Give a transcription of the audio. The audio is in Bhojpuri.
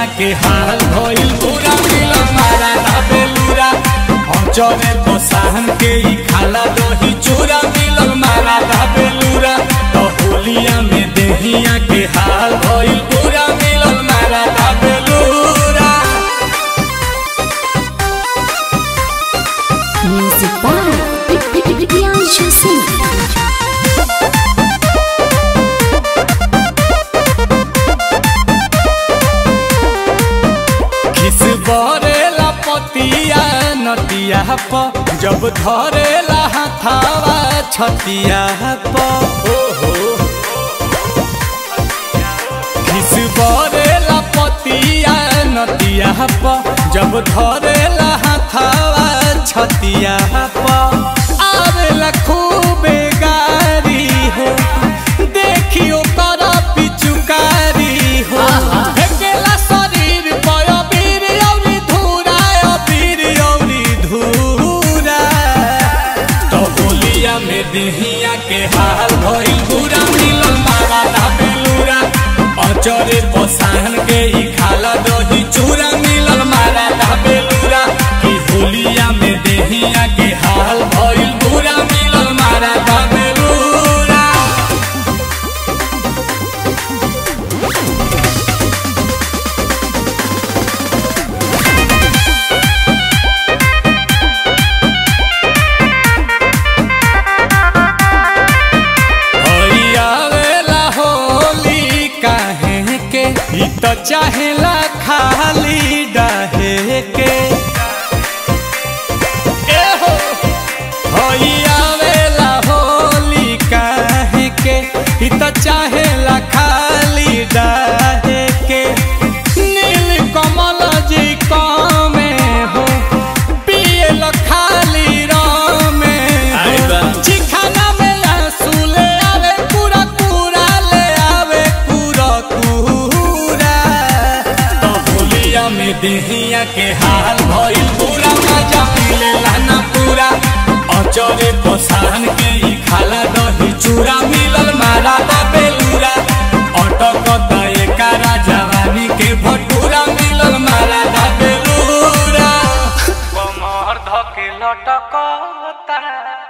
के हाल भइल पूरा मिलल मारा ना बेलूरा अचरे बसाहन के ई खाला दही चूरा मिलल मारा ना बेलूरा तो होलिया में देहिया के हाल भइल पूरा मिलल मारा ना बेलूरा Music by Priyanshu Singh. खिस बरेला पतिया नतिया प जब धरेला हाथावा छतिया प ओहो खिस बरेला पतिया नतिया प जब धरेला हाथावा छतिया प आवेला खूबे गारी हो देखियो कर पिचुकारी हो फेकेला शरीर पर अबीर औरी धूरा अबीर औरी धूरा तो होलिया में देहिया के हाल भइल बुरा मिलल मारा ना बेलूरा अचरे पसाहन के ई खाला दही चूरा मिलल मारा ना बेलूरा कि होलिया में देहिया के हाल भइल बुरा मिलल मारा ना बेलूरा आवेला होली काहे के ई तो चाहेला खाली डाहे के ए हो होई आवेला होली काहे के ई तो चाहेला खाली डाहे के नील कमल जी कामे हो पियल खाली रामे हो चिखाना में आंसू ले आवे पूरा पूरा ले आवे पूरा पूरा तो होलिया में देहिया के हाल भइल पूरा मजा मिले लाना पूरा अचरे पसाहन के ई खाला दही चूरा मिलल मारा दा बेलूरा अटक दए कारा जवानी के भटूरा मिलल मारा दा बेलूरा कमर धके लटकता